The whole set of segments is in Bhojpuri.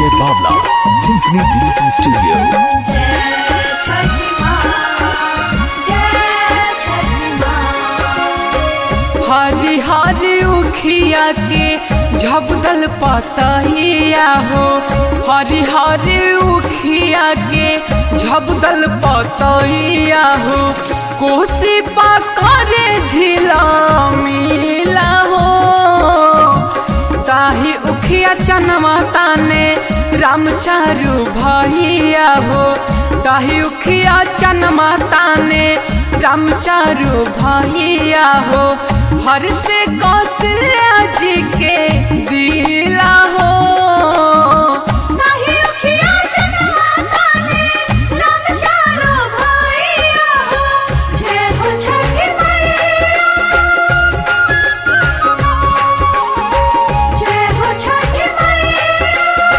Ranjay Bavla, Symphony Digital Studio. जय छठी माँ जय छठी माँ हरी हरी उखिया के झबदल पतहिया हो हरी हरी उखिया के झबदल पतहिया हो कोसी पकड़े झिला मिला हो ताही उखिया चनमा ताने रामचारू भैया हो ताही उखिया चनमा ताने रामचारू भैया हो हर से कौशल्या जी के दिला हो नाही उखिया जनवा ताने राम चारो भैया हो जय हो छठी मैया जय हो छठी मैया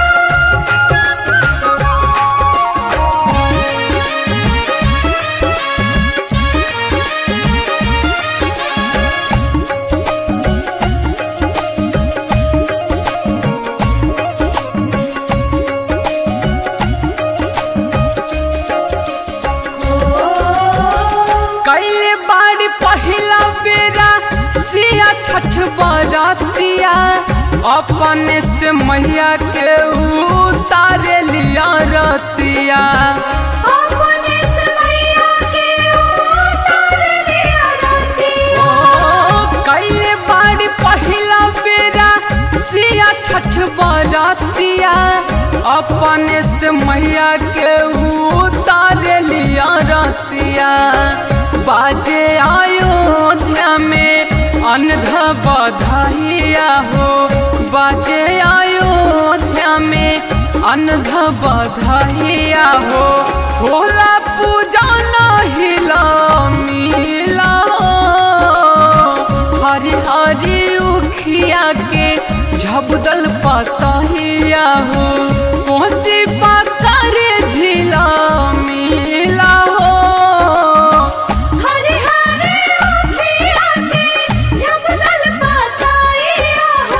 कैले बाड़ी पहिला बेरा सिया छठ बरतिया अपने से मैया के उतारे लिया रतिया अपने से मैया के उतार लिया राती ओ कैले बाड़ी पहिला बेरा सिया छठ बरतिया अपने से मैया के उतारे लिया रतिया बाजे अयोध्या में अनध बधाइया हो बाजे अयोध्या में अनध बधाइया हो होला पूजा हिला मिला हो हरी हरी उखिया के झबदल पतहिया हो कोसी पाकर झिला मिला हो हरे हरे उखिया के झपदल पताइया हो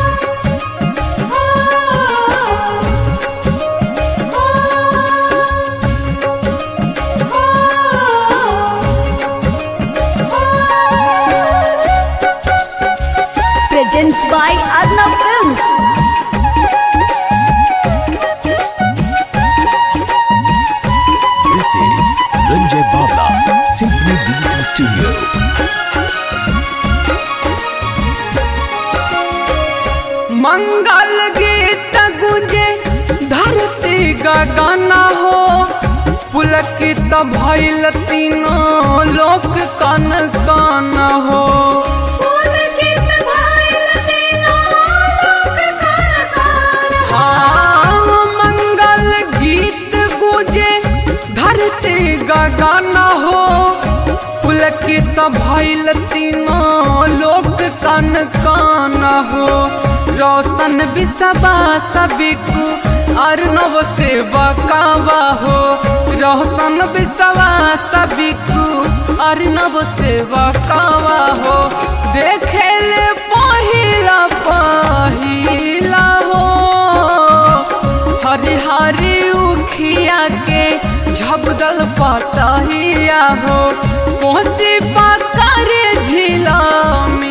presents by Arnav Films. This is Ranjay Bavla, Symphony Digital Studio. मंगल गीत गुंजे धरती गगन हो पुलकित भइल तीनों लोक कन कन हो फूल किस भाइल तीनों लोक खान खान हाँ, मंगल गीत गुजे धरती गगन हो पुलकित भइल तीनों लोक कन कन हो रोशन बिसबा सबिकु अर्णव से बकावा हो रोशन बिसवा सबिकु अर्णव से बकावा हो देखे ले पहिला पहिला हो हरी हरी उखिया के झबदल पतहिया हो कोसी पाकर झिला में